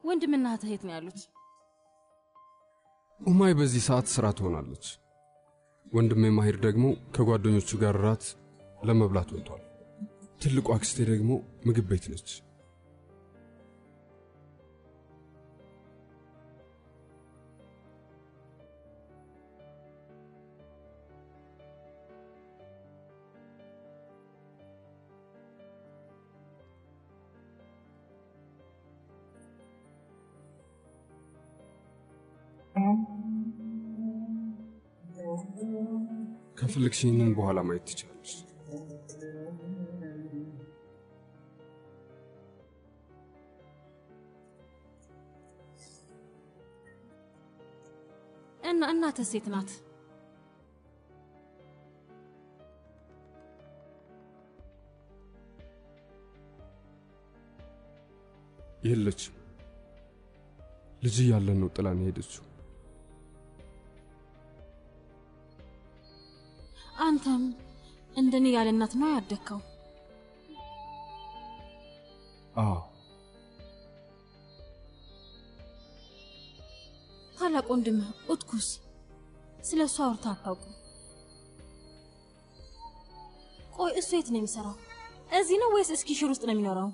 ወንድምና እህትህ የት ነው ያሉት? ኡማይ በዚህ ሰዓት ስራ ትሆናለች። ወንድሜ ማሂር ደግሞ ከጓደኞቹ ጋር ራት ለመብላት ወጥቷል። ትልቁ አክስቴ ደግሞ ምግብ ቤት ነች። ከፈለግሽ ይህንን በኋላ ማየት ትችላለች። እና እናትህ ሴት ናት? የለችም። ልጅ እያለን ነው ጥላን ሄደችው። አንተም እንደኔ ያለ እናት ነው ያደግከው? አዎ ታላቅ ወንድምህ ኡትኩስ ስለ እሱ አውርተህ አታውቅም? ቆይ እሱ የት ነው የሚሰራው? እዚህ ነው ወይስ እስኪሽር ውስጥ ነው የሚኖረው?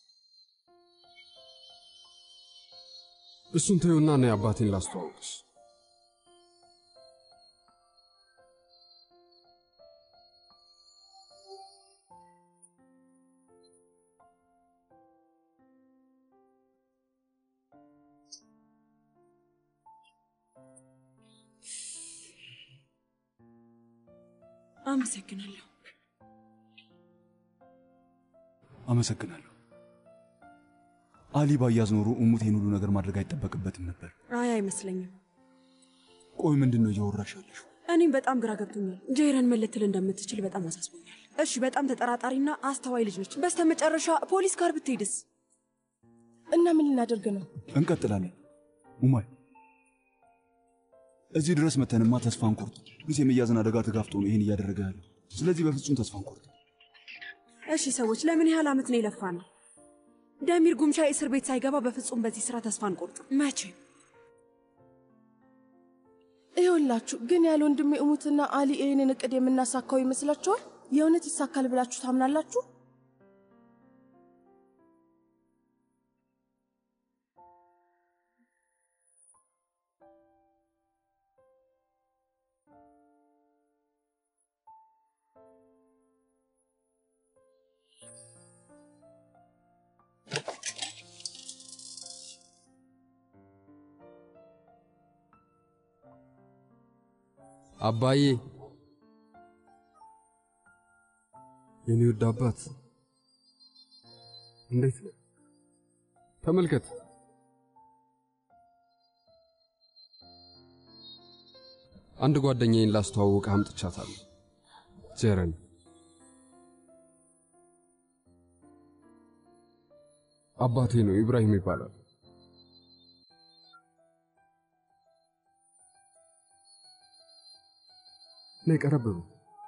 እሱን ተይውና ነይ አባቴን ላስተዋውቅሽ። አመሰግናለሁ። አመሰግናለሁ። አሊ ባያዝ ኖሮ እሙት ይህን ሁሉ ነገር ማድረግ አይጠበቅበትም ነበር። አይ አይመስለኝም። ቆይ ምንድን ነው እያወራሽ ያለሽው? እኔም በጣም ግራ ገብቶኛል። ጄረን ምን ልትል እንደምትችል በጣም አሳስቦኛል። እሺ በጣም ተጠራጣሪና አስተዋይ ልጅ ነች። በስተመጨረሻ ፖሊስ ጋር ብትሄድስ? እና ምን ልናደርግ ነው? እንቀጥላለን። ኡማይ እዚህ ድረስ መተንማ ተስፋ እንቆርጥ። ምስ የመያዝን አደጋ ተጋፍጦ ነው ይህን እያደረገ ያለው። ስለዚህ በፍጹም ተስፋ እንቆርጥ። እሺ ሰዎች፣ ለምን ያህል ዓመት ነው የለፋ ነው? ደሚር ጉምሻ እስር ቤት ሳይገባ በፍጹም በዚህ ስራ ተስፋ አንቆርጥም። መቼም ይኸውላችሁ ግን ያለ ወንድሜ እሙትና አሊ ይህንን እቅድ የምናሳካው ይመስላችኋል? የእውነት ይሳካል ብላችሁ ታምናላችሁ? አባዬ፣ የኔ ውድ አባት እንዴት ነው? ተመልከት። አንድ ጓደኛዬን ላስተዋውቅ አምጥቻታለሁ። ጀረን አባቴ ነው፣ ኢብራሂም ይባላል። ነይ ቀረብ በል።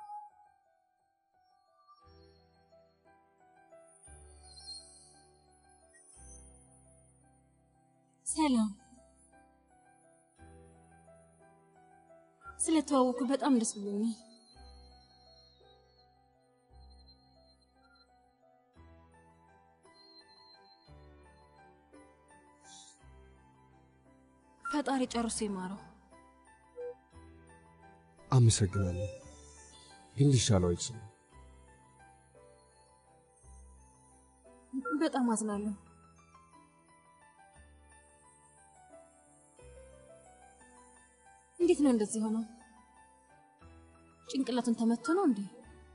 ሰላም። ስለተዋወኩ በጣም ደስ ብሎኛል። ፈጣሪ ጨርሶ ይማረው። አመሰግናለሁ፣ ግን ሊሻለው አይችልም። በጣም አዝናለሁ። እንዴት ነው እንደዚህ ሆነው? ጭንቅላቱን ተመቶ ነው እንዴ?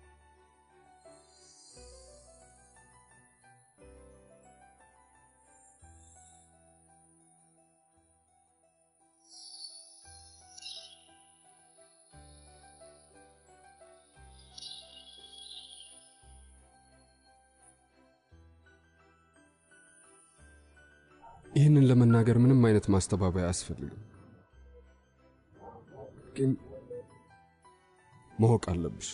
ይህንን ለመናገር ምንም አይነት ማስተባበያ አያስፈልግም፣ ግን ማወቅ አለብሽ።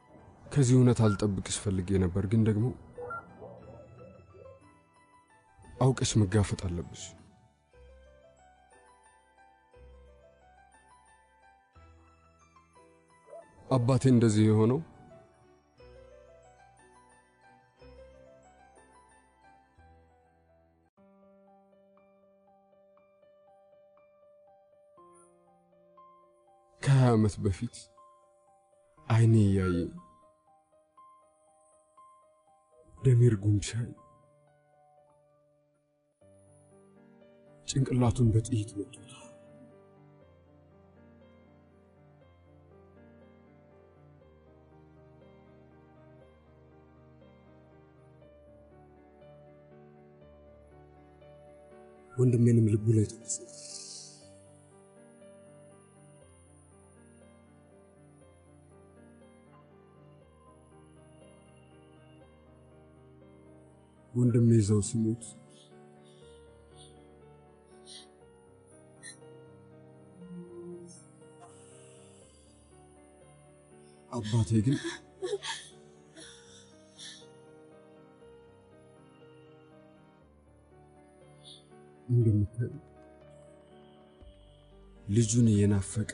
ከዚህ እውነት አልጠብቅሽ ፈልጌ ነበር፣ ግን ደግሞ አውቀሽ መጋፈጥ አለብሽ። አባቴ እንደዚህ የሆነው ከሀያ ዓመት በፊት አይኔ እያየ ደሚር ጉምሻይ ጭንቅላቱን በጥይት መቱት። ወንድሜንም ልቡ ላይ ተነሳ። ወንድሜ ይዘው ሲሞት አባቴ ግን እንደምታይ ልጁን እየናፈቀ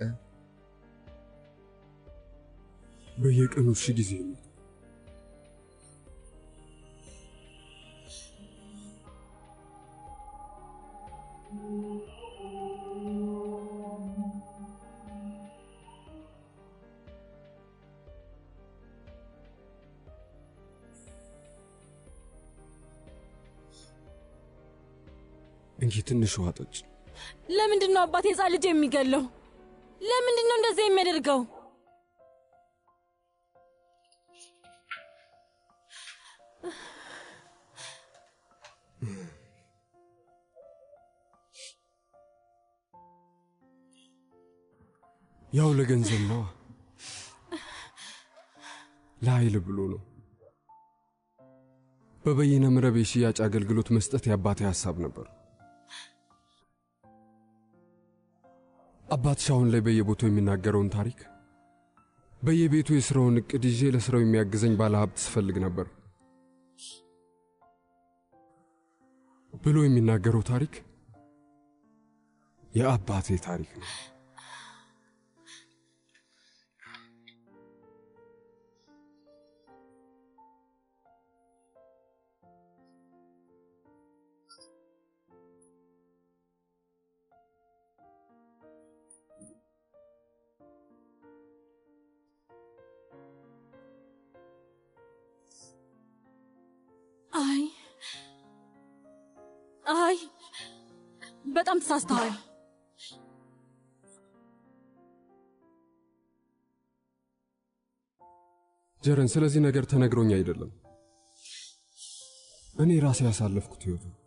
በየቀኑ ሺህ ጊዜ ነው እንጂ ትንሽ ውሃ ጠጭ። ለምንድን ነው አባቴ ሕፃን ልጅ የሚገለው? ለምንድን ነው እንደዚህ የሚያደርገው? ያው ለገንዘብ ነዋ፣ ለኃይል ብሎ ነው። በበይነ መረብ የሽያጭ አገልግሎት መስጠት የአባቴ ሐሳብ ነበር። አባትሽ አሁን ላይ በየቦታው የሚናገረውን ታሪክ በየቤቱ የሥራውን ዕቅድ ይዤ ለሥራው የሚያግዘኝ ባለ ሀብት ስፈልግ ነበር ብሎ የሚናገረው ታሪክ የአባቴ ታሪክ ነው። አይ አይ፣ በጣም ተሳስተዋል። ጀረን፣ ስለዚህ ነገር ተነግሮኝ አይደለም፣ እኔ ራሴ ያሳለፍኩት ሕይወት ነው።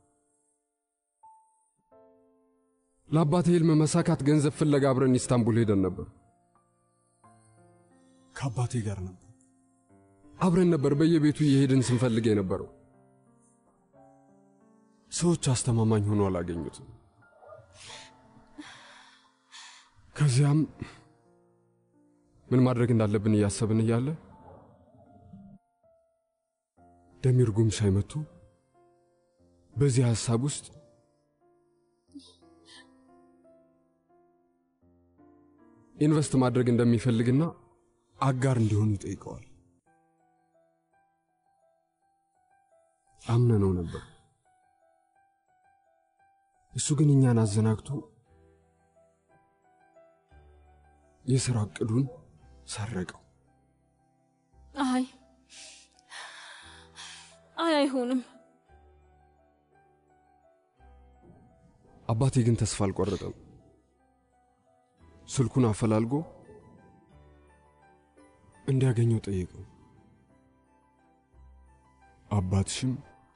ለአባቴ ሕልም መሳካት ገንዘብ ፍለጋ አብረን ኢስታንቡል ሄደን ነበር። ከአባቴ ጋር ነበር። አብረን ነበር በየቤቱ እየሄድን ስንፈልግ የነበረው። ሰዎች አስተማማኝ ሆኖ አላገኙትም። ከዚያም ምን ማድረግ እንዳለብን እያሰብን እያለ ደሚር ጉምሻይ መጥቶ በዚህ ሐሳብ ውስጥ ኢንቨስት ማድረግ እንደሚፈልግና አጋር እንዲሆኑ ይጠይቀዋል። አምነነው ነበር። እሱ ግን እኛን አዘናግቶ የሥራ ዕቅዱን ሰረቀው። አይ አይ፣ አይሆንም። አባቴ ግን ተስፋ አልቆረጠም። ስልኩን አፈላልጎ እንዲያገኘው ጠየቀው። አባትሽም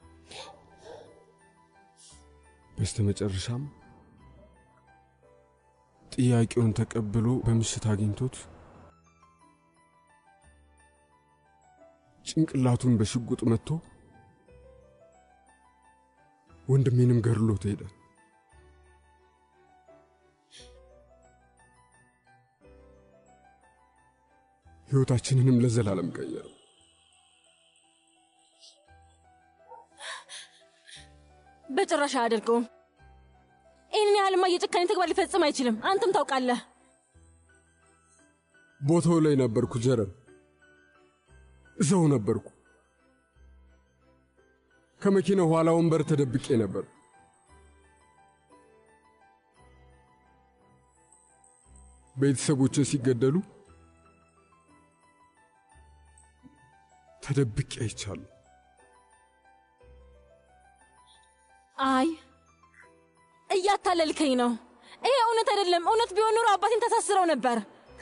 በስተመጨረሻም ጥያቄውን ተቀብሎ በምሽት አግኝቶት ጭንቅላቱን በሽጉጥ መትቶ ወንድሜንም ገድሎት ሄደ። ሕይወታችንንም ለዘላለም ቀየረው። በጭራሽ አያደርገውም። ይህንን ያህልማ የጭካኔ ተግባር ሊፈጽም አይችልም። አንተም ታውቃለህ። ቦታው ላይ ነበርኩ ጀረን፣ እዛው ነበርኩ። ከመኪናው ኋላ ወንበር ተደብቄ ነበር። ቤተሰቦቼ ሲገደሉ ተደብቄ አይቻለሁ። አይ እያታለልከኝ ነው። ይሄ እውነት አይደለም። እውነት ቢሆን ኖሮ አባቴን ተሳስረው ነበር።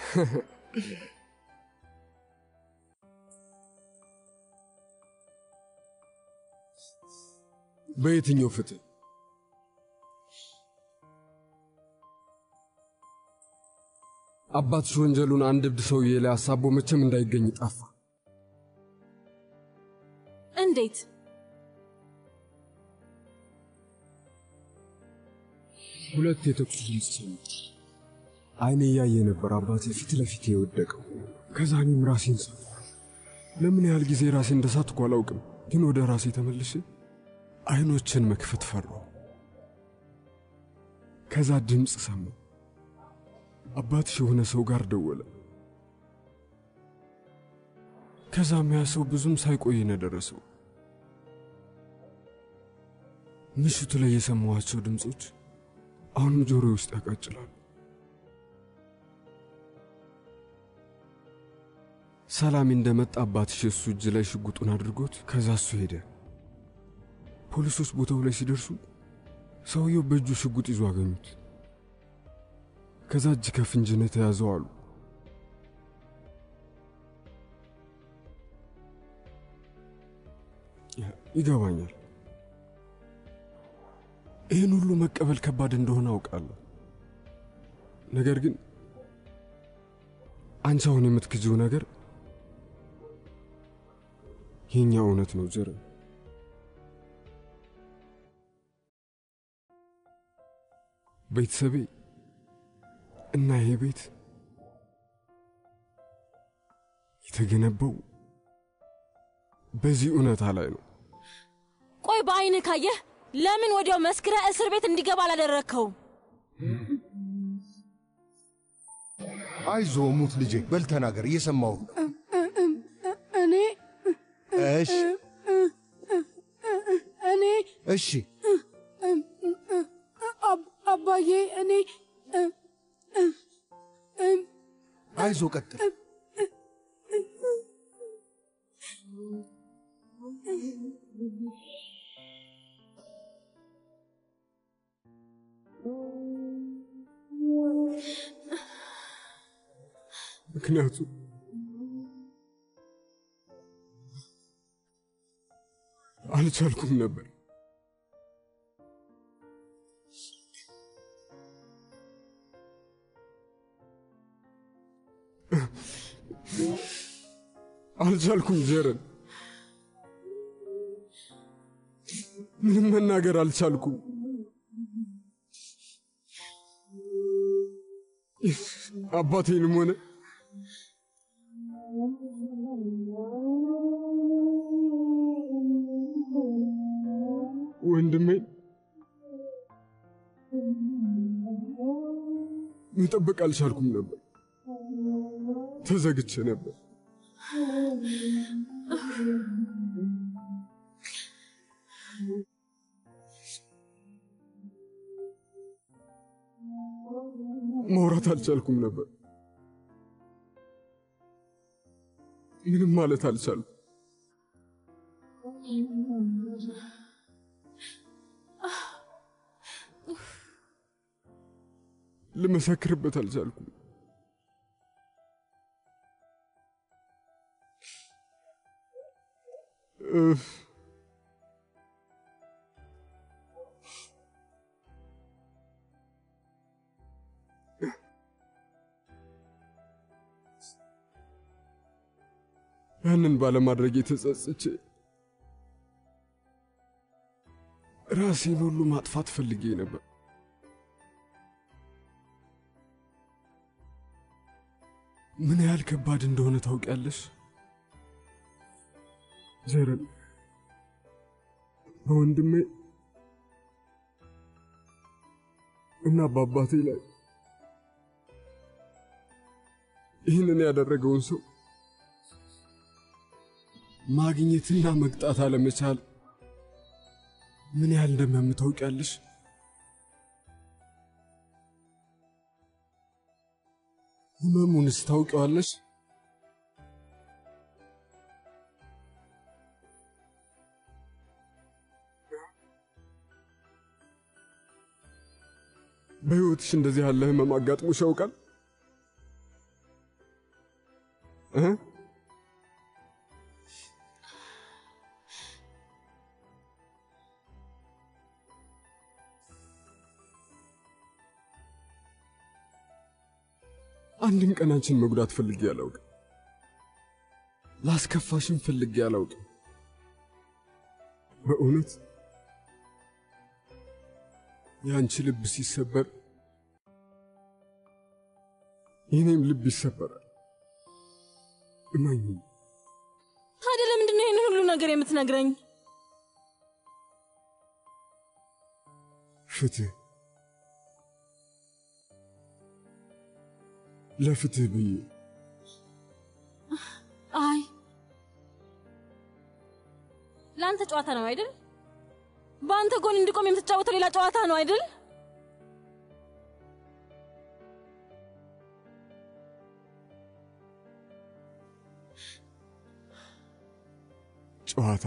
በየትኛው ፍትህ? አባትሽ ወንጀሉን አንድ እብድ ሰውዬ ላይ አሳቦ መቼም እንዳይገኝ ጠፋ። እንዴት? ሁለት የተኩስ ድምፅ ሰማሁ። አይኔ እያየ ነበር አባቴ ፊት ለፊት የወደቀው። ከዛ እኔም ራሴን ሳትኩ። ለምን ያህል ጊዜ ራሴ እንደሳትኩ አላውቅም፣ ግን ወደ ራሴ ተመልሼ አይኖችን መክፈት ፈራሁ። ከዛ ድምፅ ሰማሁ። አባትሽ የሆነ ሰው ጋር ደወለ። ከዛም ያ ሰው ብዙም ሳይቆይ ነው የደረሰው። ምሽቱ ላይ የሰማኋቸው ድምፆች አሁንም ጆሮ ውስጥ ያቃጭላሉ። ሰላሜ እንደመጣ አባትሽ እሱ እጅ ላይ ሽጉጡን አድርጎት ከዛ እሱ ሄደ። ፖሊሶች ቦታው ላይ ሲደርሱ ሰውየው በእጁ ሽጉጥ ይዞ አገኙት። ከዛ እጅ ከፍንጅ ነው የተያዘው አሉ። ይገባኛል። ይህን ሁሉ መቀበል ከባድ እንደሆነ አውቃለሁ። ነገር ግን አንቺ አሁን የምትክጂው ነገር የኛ እውነት ነው ጀረ ቤተሰቤ እና ይሄ ቤት የተገነባው በዚህ እውነታ ላይ ነው። ቆይ በአይንህ ካየህ ለምን ወዲያው መስክረህ እስር ቤት እንዲገባ አላደረግከውም? አይዞ ሙት ልጄ፣ በል ተናገር፣ እየሰማሁ ነው። እኔ እሺ እኔ እሺ፣ አብ- አባዬ እኔ አይዞ ቀጥል። ምክንያቱም አልቻልኩም ነበር። አልቻልኩም ጀረን፣ ምንም መናገር አልቻልኩም። አባቴንም ሆነ ወንድሜን መጠበቅ አልቻልኩም ነበር። ተዘግቼ ነበር። ማውራት አልቻልኩም ነበር። ምንም ማለት አልቻልኩም። ልመሰክርበት አልቻልኩም። እፍ ያንን ባለማድረግ የተጸጽቼ ራሴን ሁሉ ማጥፋት ፈልጌ ነበር። ምን ያህል ከባድ እንደሆነ ታውቂያለሽ ዘረን? በወንድሜ እና በአባቴ ላይ ይህንን ያደረገውን ሰው ማግኘትና መቅጣት አለመቻል ምን ያህል እንደሚያም ታውቂያለሽ? ህመሙንስ ታውቂዋለሽ? በሕይወትሽ እንደዚህ ያለ ህመም አጋጥሞሽ ያውቃል? እ አንድም ቀን አንቺን መጉዳት ፈልጌ አላውቅም። ላስከፋሽም ፈልጌ አላውቅም። በእውነት የአንቺ ልብ ሲሰበር የኔም ልብ ይሰበራል። እመኝ። ታዲያ ለምንድን ነው ይህንን ሁሉ ነገር የምትነግረኝ? ፍትህ ለፍትህ ብዬ አይ ለአንተ ጨዋታ ነው አይደል? በአንተ ጎን እንዲቆም የምትጫወተው ሌላ ጨዋታ ነው አይደል? ጨዋታ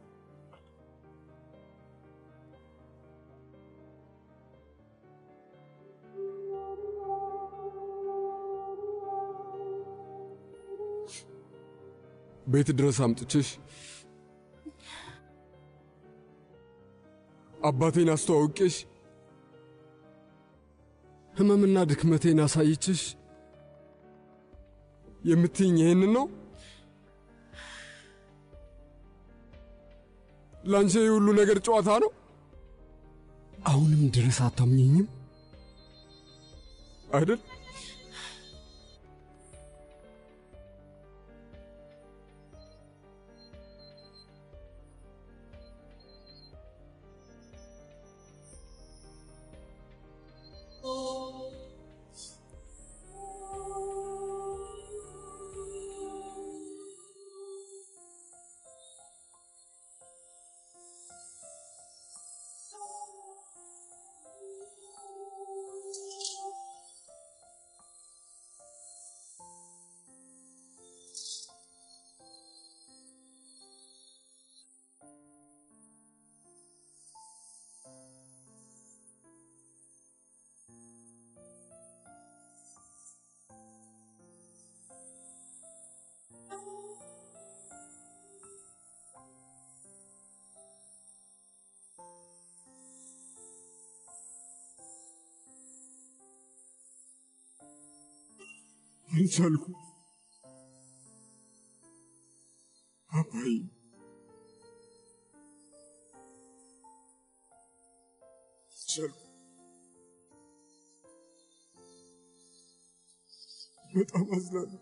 ቤት ድረስ አምጥቼሽ አባቴን አስተዋውቄሽ ህመምና ድክመቴን አሳይችሽ የምትይኝ ይህንን ነው? ለአንቺ ይህ ሁሉ ነገር ጨዋታ ነው? አሁንም ድረስ አታምኘኝም አይደል? አልቻልኩ አባይ አልቻልኩ በጣም አዝናለሁ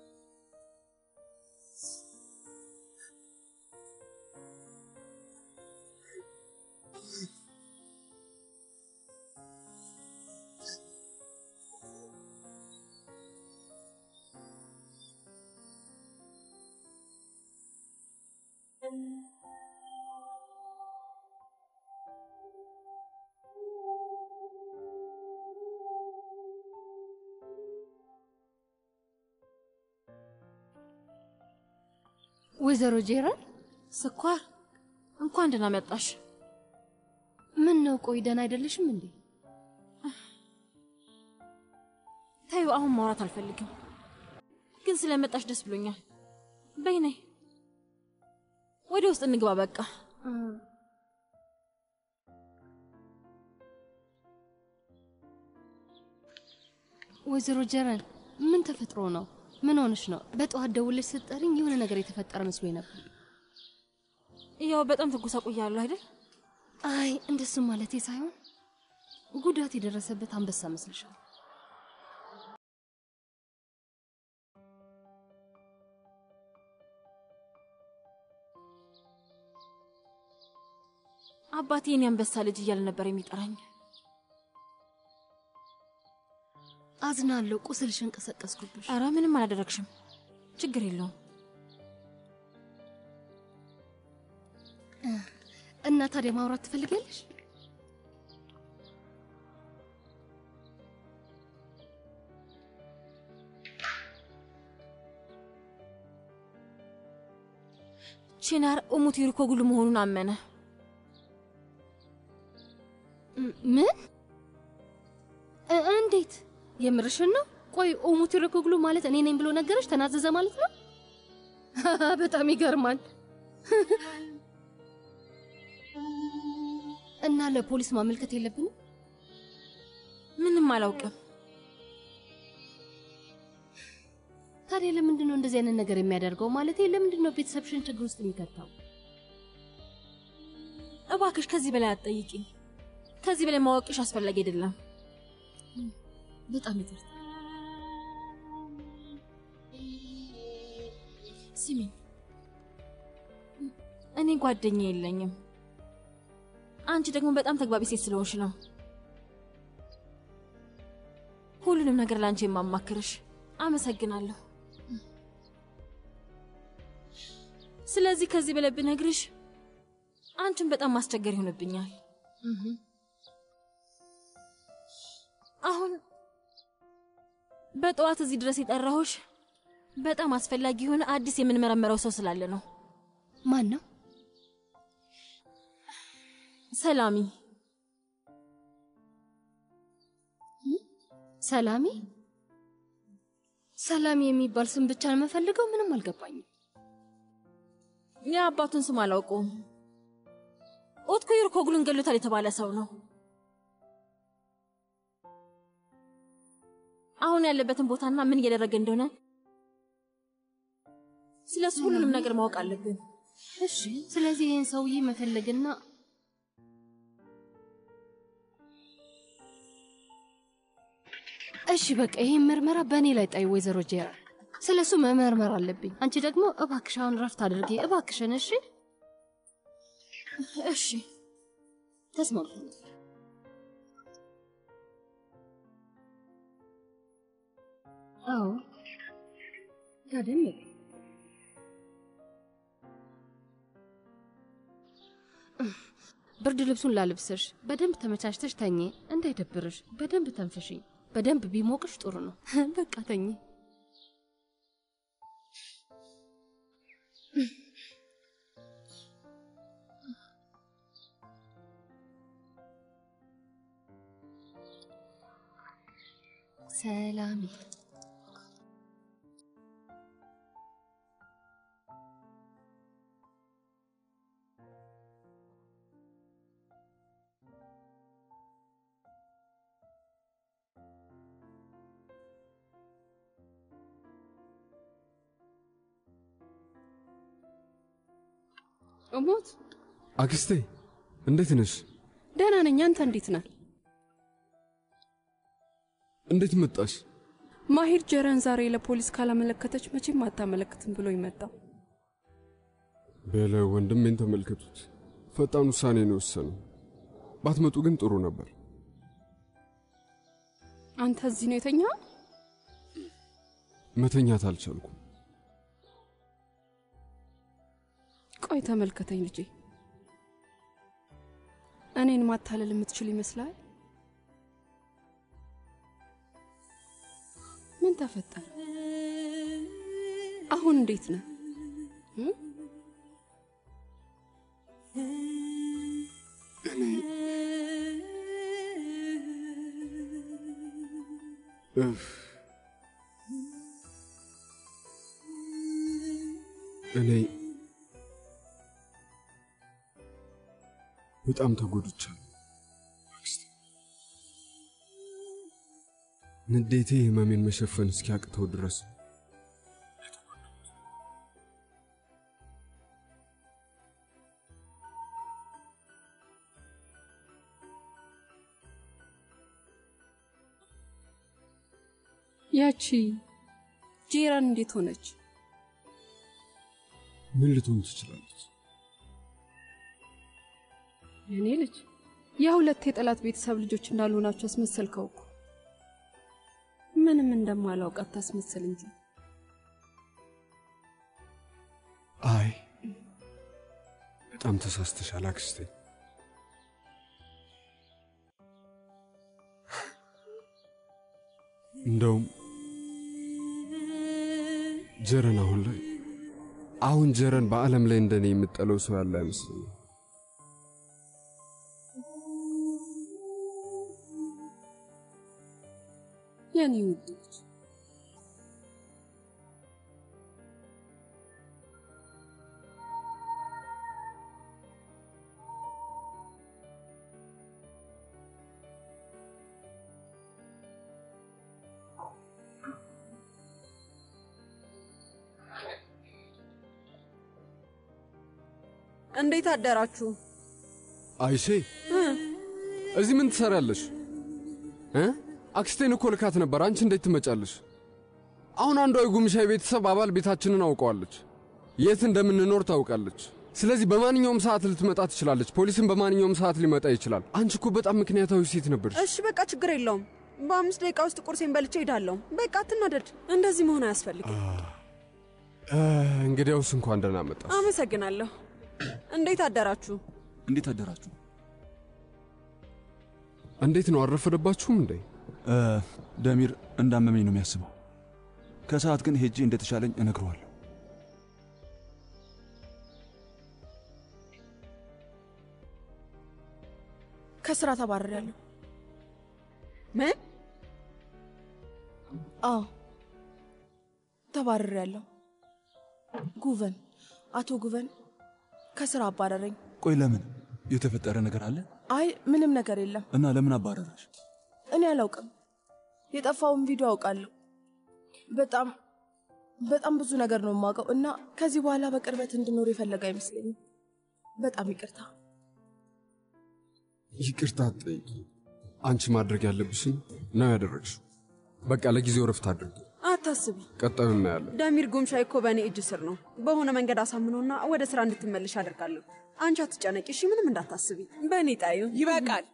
ወይዘሮ ጄራል ስኳር እንኳን ደህና መጣሽ። ምን ነው? ቆይ ደህና አይደለሽም እንዴ? ታዩ አሁን ማውራት አልፈልግም፣ ግን ስለመጣሽ ደስ ብሎኛል። በይ ነይ ወደ ውስጥ እንግባ። በቃ ወይዘሮ ጀረል ምን ተፈጥሮ ነው? ምን ሆነሽ ነው? በጠዋት ደውለሽ ስትጠሪኝ የሆነ ነገር የተፈጠረ መስሎኝ ነበር። ያው በጣም ተጎሳቁያለሁ አይደል? አይ እንደሱ ማለቴ ሳይሆን ጉዳት የደረሰበት አንበሳ መስልሻል። አባቴ የኔ አንበሳ ልጅ እያለ ነበር የሚጠራኝ። አዝናለሁ። ቁስልሽን ቀሰቀስኩብሽ። ኧረ ምንም አላደረግሽም። ችግር የለውም። እና ታዲያ ማውራት ትፈልጊያለሽ? ቺናር እሙት ይርኮግሉ መሆኑን አመነ። ም- ምን? እ- እንዴት? የምርሽን ነው? ቆይ ኦሙት ይረኮግሉ ማለት እኔ ነኝ ብሎ ነገረሽ? ተናዘዘ ማለት ነው? በጣም ይገርማል። እና ለፖሊስ ማመልከት የለብንም? ምንም አላውቅም። ታዲያ ለምንድን ነው እንደዚህ አይነት ነገር የሚያደርገው? ማለት ለምንድን ነው ቤተሰብሽን ችግር ውስጥ የሚከታው? እባክሽ ከዚህ በላይ አትጠይቂኝ። ከዚህ በላይ ማወቅሽ አስፈላጊ አይደለም። በጣም ይቅርታ። ስሚኝ፣ እኔ ጓደኛ የለኝም። አንቺ ደግሞ በጣም ተግባቢ ሴት ስለሆንሽ ነው ሁሉንም ነገር ለአንቺ የማማክርሽ። አመሰግናለሁ። ስለዚህ ከዚህ በላይ ብነግርሽ አንቺን በጣም ማስቸገር ይሆንብኛል። አሁን በጠዋት እዚህ ድረስ የጠራሁሽ በጣም አስፈላጊ የሆነ አዲስ የምንመረምረው ሰው ስላለ ነው። ማን ነው? ሰላሚ ሰላሚ? ሰላሚ የሚባል ስም ብቻ ነው የምፈልገው። ምንም አልገባኝም። የአባቱን ስም አላውቀውም። ኦትኮ ይርኮግሉን ገሎታል የተባለ ሰው ነው። አሁን ያለበትን ቦታና ምን እያደረገ እንደሆነ ስለሱ ሁሉንም ነገር ማወቅ አለብን። እሺ፣ ስለዚህ ይህን ሰውዬ መፈለግና እሺ፣ በቃ ይህን ምርመራ በእኔ ላይ ጣይ፣ ወይዘሮ ጄራ ስለ እሱ መመርመር አለብኝ። አንቺ ደግሞ እባክሽ አሁን ረፍት አድርጌ እባክሽን። እሺ፣ እሺ ተስማምተናል። አዎ ታደም ብርድ ልብሱን ላልብስሽ። በደንብ ተመቻችተሽ ተኚ፣ እንዳይደብርሽ። በደንብ ተንፍሺ። በደንብ ቢሞቅሽ ጥሩ ነው። በቃ ተኚ። ሰላሜ እሞት አክስቴ እንዴት ነሽ? ደህና ነኝ። አንተ እንዴት ነህ? እንዴት መጣሽ? ማሂር ጀረን ዛሬ ለፖሊስ ካላመለከተች መቼም አታመለክትም ብሎ ይመጣው። በለ ወንድሜን ተመልከቱት። ፈጣን ውሳኔ ነው የወሰነው። ባትመጡ ግን ጥሩ ነበር። አንተ እዚህ ነው የተኛ? መተኛት አልቻልኩም። ቆይ ተመልከተኝ ልጄ። እኔን ማታለል የምትችል ይመስላል? ምን ተፈጠረ? አሁን እንዴት ነህ? እ? እፍ እኔ በጣም ተጎድቻለሁ። አክስቴ፣ ንዴቴ ህመሜን መሸፈን እስኪያቅተው ድረስ ነው። ያቺ ጄራን እንዴት ሆነች? ምን ልትሆን ትችላለች? የኔ ልጅ የሁለት የጠላት ቤተሰብ ልጆች እንዳልሆናቸው አስመሰልከው እኮ። ምንም እንደማላውቅ አታስመስል እንጂ አይ በጣም ተሳስተሻል አክስቴ። እንደውም ጀረን አሁን ላይ አሁን ጀረን በዓለም ላይ እንደኔ የምጠለው ሰው ያለ አይመስለኝም። የኔ ውዶች እንዴት አደራችሁ? አይሼ እዚህ ምን ትሰሪያለሽ? እ አክስቴን እኮ ልካት ነበር። አንቺ እንዴት ትመጫለሽ? አሁን አንዷ የጉምሻ ቤተሰብ አባል ቤታችንን አውቀዋለች። የት እንደምንኖር ታውቃለች። ስለዚህ በማንኛውም ሰዓት ልትመጣ ትችላለች። ፖሊስም በማንኛውም ሰዓት ሊመጣ ይችላል። አንቺ እኮ በጣም ምክንያታዊ ሴት ነበርሽ። እሺ በቃ ችግር የለውም። በአምስት ደቂቃ ውስጥ ቁርሴን በልቼ ሄዳለሁ። በቃ አትናደድ። እንደዚህ መሆን አያስፈልግም። እ፣ እንግዲያውስ እንኳን ደህና መጣሽ። አመሰግናለሁ። እንዴት አደራችሁ? እንዴት አደራችሁ? እንዴት ነው አልረፈደባችሁም እንዴ? እ፣ ደሚር እንዳመመኝ ነው የሚያስበው። ከሰዓት ግን ሄጄ እንደተሻለኝ እነግረዋለሁ። ከስራ ተባረሪያለሁ። ምን? አዎ ተባረሪያለሁ። ጉቨን፣ አቶ ጉቨን ከስራ አባረረኝ። ቆይ ለምን? የተፈጠረ ነገር አለ? አይ ምንም ነገር የለም። እና ለምን አባረረሽ? እኔ አላውቅም። የጠፋውን ቪዲዮ አውቃለሁ። በጣም በጣም ብዙ ነገር ነው የማውቀው እና ከዚህ በኋላ በቅርበት እንድኖር የፈለገ አይመስለኝም። በጣም ይቅርታ። ይቅርታ አትጠይቂ። አንቺ ማድረግ ያለብሽን ነው ያደረግሽው። በቃ ለጊዜው ረፍት አድርጊ። አታስቢ። ቀጣዩ እናያለን። ዳሚር ጉምሻይ እኮ በእኔ እጅ ስር ነው። በሆነ መንገድ አሳምኖና ወደ ስራ እንድትመልሽ አደርጋለሁ። አንቺ አትጨነቂ እሺ? ምንም እንዳታስቢ። በእኔ ጣዩ ይበቃል።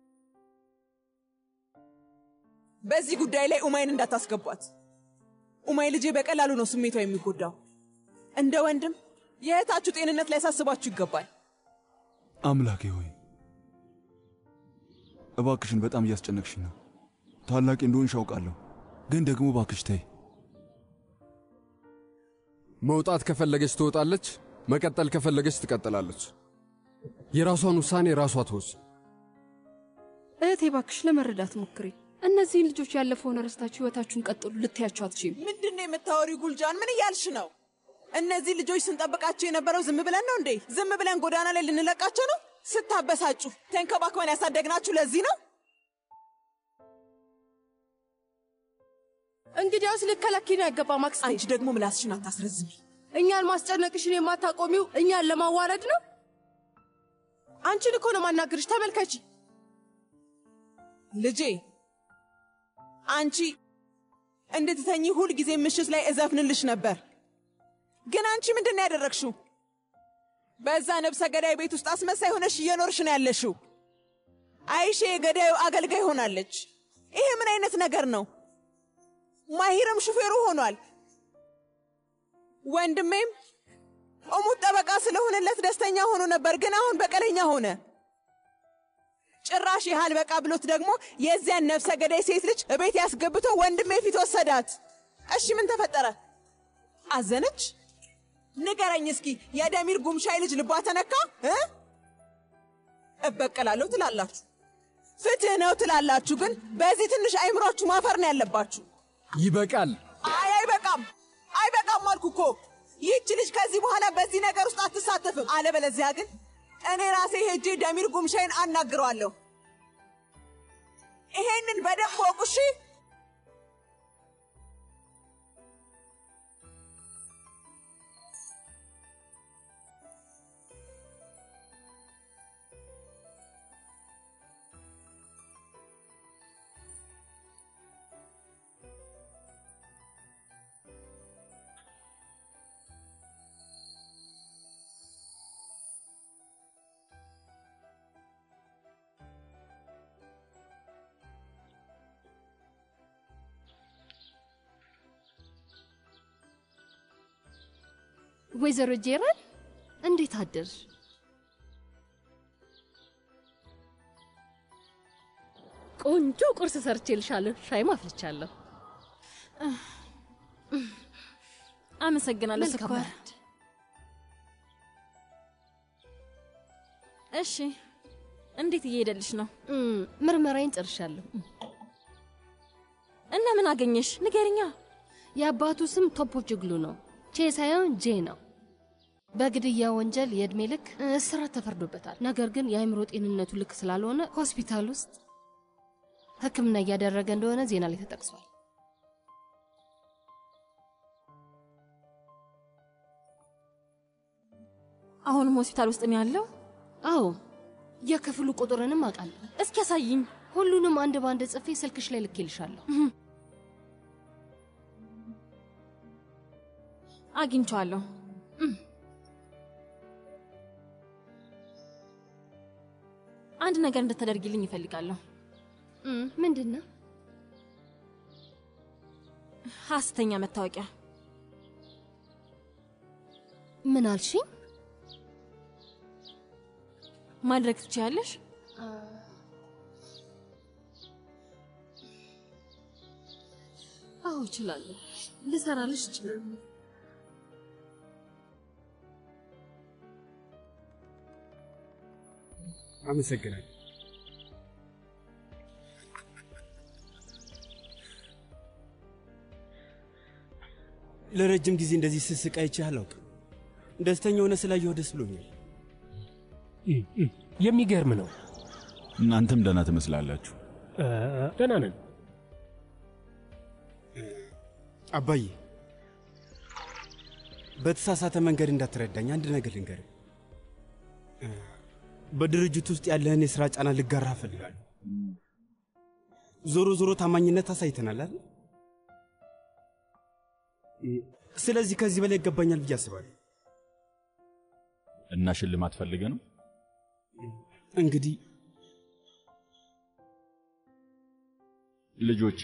በዚህ ጉዳይ ላይ ኡማይን እንዳታስገቧት። ኡማይ ልጄ በቀላሉ ነው ስሜቷ የሚጎዳው። እንደ ወንድም የእህታችሁ ጤንነት ሊያሳስባችሁ ይገባል። አምላኬ ሆይ እባክሽን፣ በጣም እያስጨነቅሽኝ ነው። ታላቂ እንደሆንሽ አውቃለሁ፣ ግን ደግሞ እባክሽ ተይ። መውጣት ከፈለገች ትወጣለች፣ መቀጠል ከፈለገች ትቀጥላለች። የራሷን ውሳኔ ራሷ ትወስን። እህቴ ባክሽ ለመረዳት ሞክሪ። እነዚህን ልጆች ያለፈውን ረስታችሁ ህይወታችሁን ቀጥሉ ልትያቸው አትችይም። ምንድን ነው የምታወሪው? ጉልጃን ምን እያልሽ ነው? እነዚህ ልጆች ስንጠብቃቸው የነበረው ዝም ብለን ነው እንዴ? ዝም ብለን ጎዳና ላይ ልንለቃቸው ነው? ስታበሳጩ ተንከባክበን ያሳደግናችሁ ለዚህ ነው? እንግዲያውስ ልከለኪን አይገባም አክስቴ። አንቺ ደግሞ ምላስሽን አታስረዝሚ። እኛን ማስጨነቅሽን የማታቆሚው እኛን ለማዋረድ ነው። አንቺን እኮ ነው ማናገርሽ። ተመልከቺ ልጄ አንቺ እንድትተኚ ሁል ጊዜ ምሽት ላይ እዘፍንልሽ ነበር። ግን አንቺ ምንድን ነው ያደረግሽው? በዛ ነብሰ ገዳይ ቤት ውስጥ አስመሳይ ሆነሽ እየኖርሽ ነው ያለሽው። አይሼ የገዳዩ አገልጋይ ሆናለች። ይሄ ምን አይነት ነገር ነው? ማሂርም ሹፌሩ ሆኗል። ወንድሜም እሙት ጠበቃ ስለሆነለት ደስተኛ ሆኖ ነበር፣ ግን አሁን በቀለኛ ሆነ። ጭራሽ ያህል በቃ ብሎት ደግሞ የዚያን ነፍሰ ገዳይ ሴት ልጅ እቤት ያስገብቶ ወንድሜ ፊት ወሰዳት። እሺ ምን ተፈጠረ? አዘነች? ንገረኝ እስኪ። የደሚር ጉምሻይ ልጅ ልቧ ተነካ እ እበቀላለሁ ትላላችሁ፣ ፍትህ ነው ትላላችሁ፣ ግን በዚህ ትንሽ አይምሯችሁ ማፈር ነው ያለባችሁ። ይበቃል። አይ አይበቃም፣ አይበቃም አልኩ እኮ። ይህች ልጅ ከዚህ በኋላ በዚህ ነገር ውስጥ አትሳተፍም። አለበለዚያ ግን እኔ ራሴ ሄጄ ደሚር ጉምሻይን አናግረዋለሁ። ይሄንን በደንብ ወቁ እሺ። ወይዘሮ ጄራል እንዴት አደርሽ? ቆንጆ ቁርስ ሰርቼልሻለሁ። ሻይም አፍልቻለሁ። አመሰግናለሁ መልካም ስኳር። እረፍት። እሺ፣ እንዴት እየሄደልሽ ነው? ምርመራዬን ጨርሻለሁ። እና ምን አገኘሽ? ንገርኛ። የአባቱ ስም ቶፖችግሉ ነው። ቼ ሳይሆን ጄ ነው። በግድያ ወንጀል የዕድሜ ልክ እስራት ተፈርዶበታል። ነገር ግን የአእምሮ ጤንነቱ ልክ ስላልሆነ ሆስፒታል ውስጥ ሕክምና እያደረገ እንደሆነ ዜና ላይ ተጠቅሷል። አሁንም ሆስፒታል ውስጥ ነው ያለው? አዎ፣ የክፍሉ ቁጥርንም አውቃለሁ። እስኪ ያሳይኝ። ሁሉንም አንድ በአንድ ጽፌ ስልክሽ ላይ ልኬልሻለሁ። አግኝቼዋለሁ። አንድ ነገር እንድታደርጊልኝ ይፈልጋለሁ። ምንድን ነው? ሐሰተኛ መታወቂያ። ምን አልሽኝ? ማድረግ ትችያለሽ? አዎ እችላለሁ። ልሰራልሽ እችላለሁ። አመሰግናለሁ። ለረጅም ጊዜ እንደዚህ ስስቅ አይቼ አላውቅም። ደስተኛ ሆነ ስላየሁ ደስ ብሎኛል። የሚገርም ነው። እናንተም ደህና ትመስላላችሁ። እ፣ ደህና ነን። አባዬ በተሳሳተ መንገድ እንዳትረዳኝ አንድ ነገር ልንገርህ። እ፣ በድርጅት ውስጥ ያለህን የሥራ ጫና ልጋራ እፈልጋለሁ። ዞሮ ዞሮ ታማኝነት አሳይተናል አይደል? እ፣ ስለዚህ ከዚህ በላይ ይገባኛል ብዬ አስባለሁ። እና ሽልማት ፈልገ ነው እንግዲህ ልጆቼ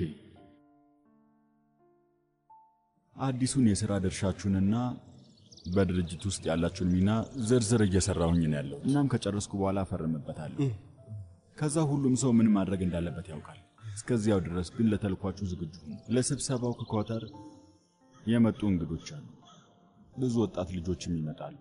አዲሱን የሥራ ድርሻችሁንና በድርጅት ውስጥ ያላችሁን ሚና ዝርዝር እየሰራሁኝ ነው ያለው። እናም ከጨረስኩ በኋላ አፈርምበታለሁ። ከዛ ሁሉም ሰው ምን ማድረግ እንዳለበት ያውቃል። እስከዚያው ድረስ ግን ለተልኳችሁ ዝግጁ ሁኑ። ለስብሰባው ከኳተር የመጡ እንግዶች አሉ። ብዙ ወጣት ልጆችም ይመጣሉ።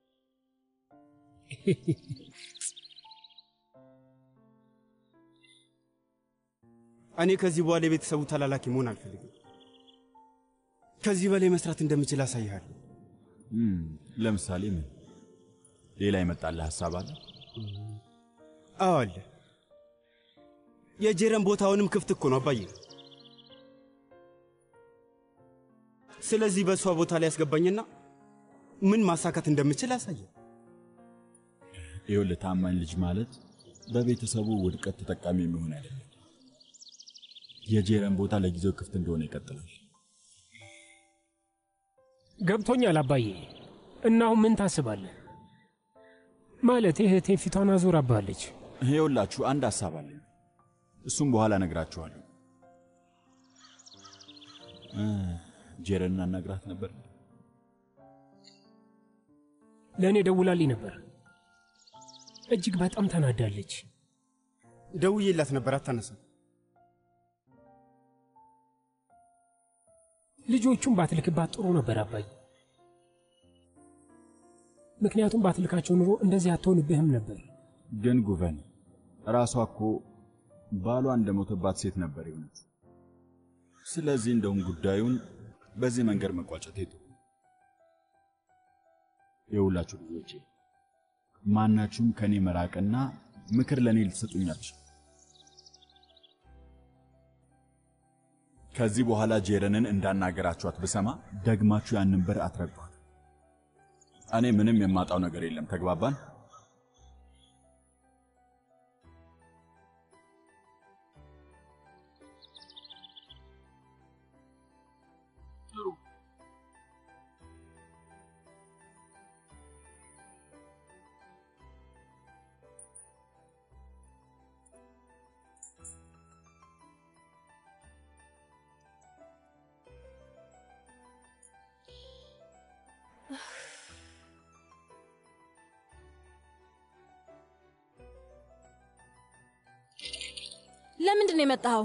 እኔ ከዚህ በኋላ የቤተሰቡ ተላላኪ መሆን አልፈልግም። ከዚህ በላይ መስራት እንደምችል አሳይሃለሁ። እም፣ ለምሳሌ ምን? ሌላ የመጣልህ ሐሳብ አለ? አዎ አለ። የጄረን ቦታውንም ክፍት እኮ ነው አባዬ። ስለዚህ በእሷ ቦታ ላይ ያስገባኝና ምን ማሳካት እንደምችል አሳየ። ይኸውልህ ታማኝ ልጅ ማለት በቤተሰቡ ውድቀት ተጠቃሚ የሚሆን አይደለም። የጄረን ቦታ ለጊዜው ክፍት እንደሆነ ይቀጥላል። ገብቶኛል አባዬ። እና አሁን ምን ታስባለህ? ማለት እህቴ ፊቷን አዙራባለች። ይኸውላችሁ አንድ ሐሳብ አለኝ። እሱም በኋላ እነግራችኋለሁ። እ፣ ጄረንን አናግራት ነበር። ለእኔ ደውላልኝ ነበር። እጅግ በጣም ተናዳለች። ደውዬላት ነበር፣ አታነሳም። ልጆቹን ባትልክባት ጥሩ ነበር አባዬ። ምክንያቱም ባትልካቸው ኑሮ እንደዚህ አትሆንብህም ነበር። ግን ጉቨን ራሷ እኮ ባሏ እንደሞተባት ሴት ነበር የሆነች። ስለዚህ እንደውም ጉዳዩን በዚህ መንገድ መቋጨት ጥሩ። የሁላችሁ ልጆቼ ማናችሁም ከኔ መራቅና ምክር ለእኔ ልትሰጡኛች። ከዚህ በኋላ ጄረንን እንዳናገራችኋት ብሰማ ደግማችሁ ያንን በር አትረግጧት። እኔ ምንም የማጣው ነገር የለም። ተግባባን? ለምንድን ነው የመጣኸው?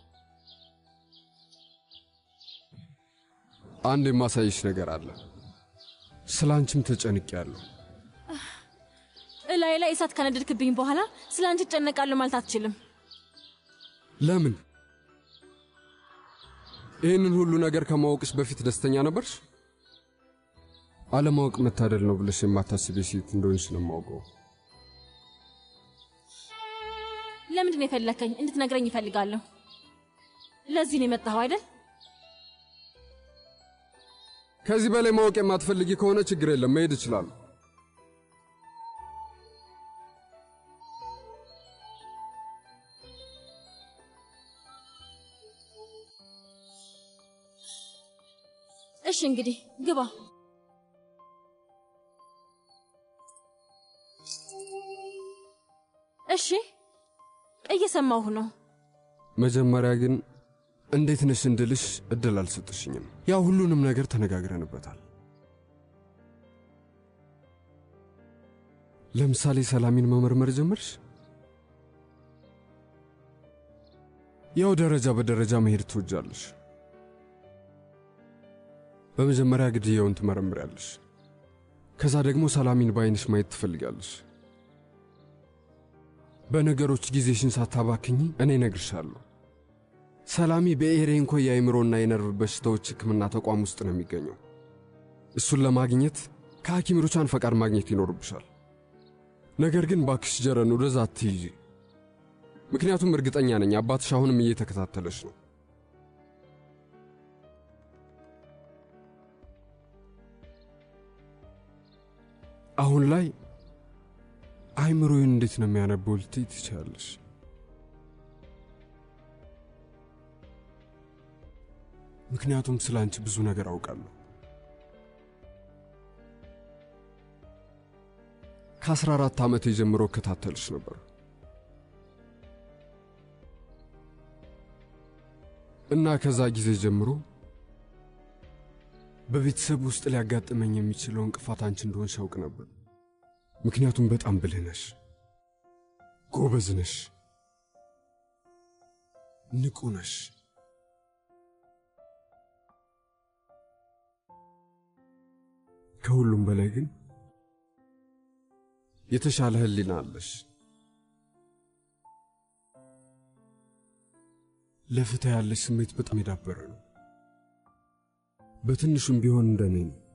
አንድ የማሳይሽ ነገር አለ። ስለ አንቺም ተጨንቄያለሁ። እላይ ላይ እሳት ከነደድክብኝ በኋላ ስለ አንቺ እጨነቃለሁ ማለት አትችልም። ለምን? ይህንን ሁሉ ነገር ከማወቅሽ በፊት ደስተኛ ነበርሽ? አለማወቅ መታደል ነው ብለሽ የማታስቢ ሴት እንደሆንሽ ነው የማውቀው። ለምንድን ነው የፈለከኝ? እንድትነግረኝ ይፈልጋለሁ። ለዚህ ነው የመጣኸው አይደል? ከዚህ በላይ ማወቅ የማትፈልጊ ከሆነ ችግር የለም፣ መሄድ እችላለሁ። እሺ እንግዲህ ግባ። እሺ እየሰማሁህ ነው። መጀመሪያ ግን እንዴት ነሽ እንድልሽ እድል አልሰጥሽኝም። ያው ሁሉንም ነገር ተነጋግረንበታል። ለምሳሌ ሰላሚን መመርመር ጀመርሽ። ያው ደረጃ በደረጃ መሄድ ትወጃለሽ። በመጀመሪያ ግድያውን ትመረምሪያለሽ። ከዛ ደግሞ ሰላሚን በዓይንሽ ማየት ትፈልጋለሽ። በነገሮች ጊዜሽን ሳታባክኝ እኔ እነግርሻለሁ። ሰላሚ በኤሬንኮ የአእምሮና የነርቭ በሽታዎች ሕክምና ተቋም ውስጥ ነው የሚገኘው። እሱን ለማግኘት ከሐኪሞቿን ፈቃድ ማግኘት ይኖርብሻል። ነገር ግን ባክሽ ጀረን ወደዛ አትይዢ። ምክንያቱም እርግጠኛ ነኝ አባትሽ አሁንም እየተከታተለሽ ነው። አሁን ላይ አይምሮዬን እንዴት ነው የሚያነበው ልትይ ትችላለሽ። ምክንያቱም ስለ አንቺ ብዙ ነገር አውቃለሁ። ከአስራ አራት ዓመቴ ጀምሮ እከታተልሽ ነበር እና ከዛ ጊዜ ጀምሮ በቤተሰብ ውስጥ ሊያጋጥመኝ የሚችለው እንቅፋት አንቺ እንደሆንሽ ያውቅ ነበር። ምክንያቱም በጣም ብልህ ነሽ፣ ጎበዝ ነሽ፣ ንቁ ነሽ። ከሁሉም በላይ ግን የተሻለ ሕሊና አለሽ። ለፍትህ ያለሽ ስሜት በጣም የዳበረ ነው። በትንሹም ቢሆን እንደኔ ነው።